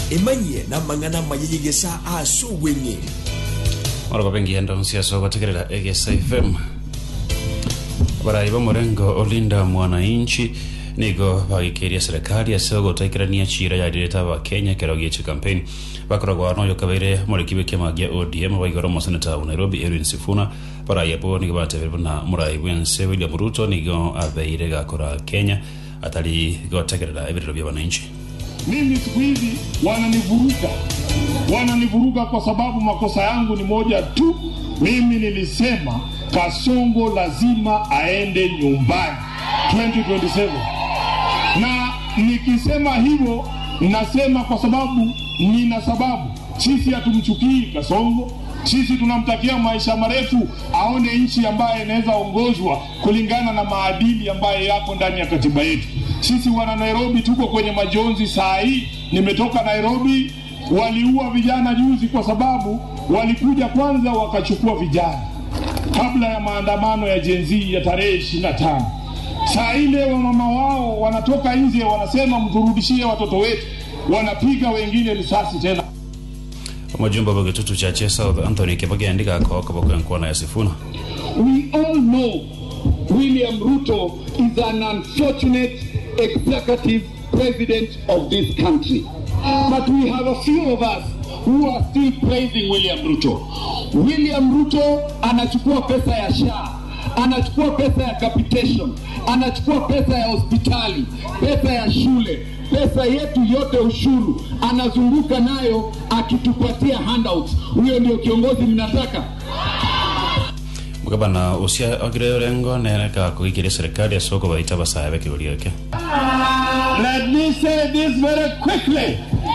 emanyie na mang'ana mayeyegesa ase obweng'e moroko bengienda nsiasa ogotegerera egesa fm barai bamorengo olinda mwananchi nigo bagikiria serikali ase ogotaikirania chira yarireta abakenya kero gieche campaign bakoragwa noyo kabaire morekibe kiama gia odm baigoro moseneta wa nairobi erwin sifuna barai abo nigo batebere buna murai bwense william ruto nigo abeire gakora kenya atari gotegerera ebiriro bya bananchi mimi siku hizi wananivuruga wananivuruga kwa sababu makosa yangu ni moja tu mimi nilisema kasongo lazima aende nyumbani 2027 na nikisema hivyo nasema kwa sababu nina sababu sisi hatumchukii kasongo sisi tunamtakia maisha marefu aone nchi ambayo inaweza ongozwa kulingana na maadili ambayo yako ndani ya katiba yetu sisi wana nairobi tuko kwenye majonzi saa hii nimetoka nairobi waliua vijana juzi kwa sababu walikuja kwanza wakachukua vijana kabla ya maandamano ya jenzii ya tarehe ishiri na tano saa ile wamama wao wanatoka nje wanasema mturudishie watoto wetu wanapiga wengine risasi tena omujumbe bwegitutu kya che south anthony kibagende gakoka bakwenkwana ya sifuna We all know William Ruto is an unfortunate executive president of this country. But we have a few of us who are still praising William Ruto. William Ruto anachukua pesa ya SHA, anachukua pesa ya capitation, anachukua pesa ya hospitali, pesa ya shule, pesa yetu yote ushuru, anazunguka nayo akitupatia handouts. Huyo ndio kiongozi mnataka? mugabana ucia ogire orengo nereka kugikiria serikali ase okobaita basaya bekigori eke Let me say this very quickly.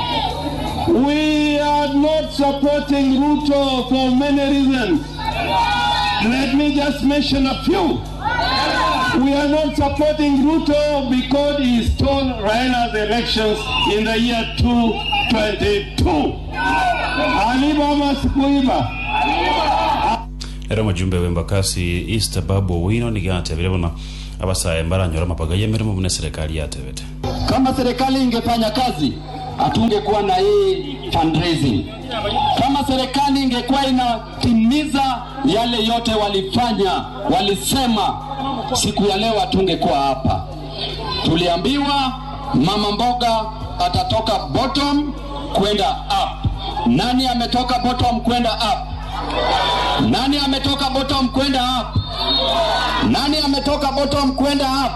We are not supporting Ruto for many reasons. Let me just mention a few. We are not supporting Ruto because he stole Raila's elections in the year 2022. Alibama sikuiba. era omujumbe w'embakasi east babu owino nigatebire buna abasaya mbaranyora mapaga y'emirimo buna serikali yatebete Kama serikali ingefanya kazi, hatungekuwa na hii fundraising. Kama serikali ingekuwa inatimiza yale yote walifanya, walisema, siku ya leo hatungekuwa hapa. Tuliambiwa mama mboga atatoka bottom kwenda up. Nani ametoka bottom kwenda up? Nani ametoka bottom kwenda up? Nani ametoka bottom kwenda up?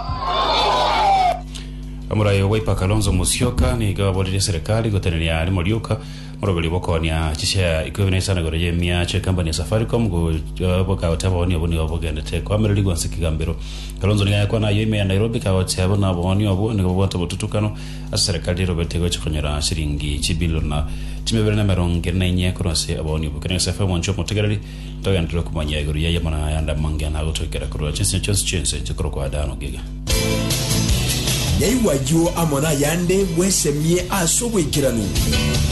omurai waipa kalonzo musyoka nigababorire serikali goteneria ari moriuka morogori bokonia chisha ikobe naisanagoro yemia che company ya safaricom go bokaote boni oboni obogendete kwamereri gwanse kigambiro kalonzo nigayakwa nayo ime ya nairobi kaote abo na boni obo nigo bwata botutukano ase serikali robete goche konyera shiringi chibilona timebere na merongo na inye kurase aboni obo kene sefa mwancho motegereri togendere kumanya iguru yaye mana yanda mangena gutwikira kurwa chinse chonse chinse chikoro kwa dano giga nyaiwayo amona yande bwesemie ase obwekirano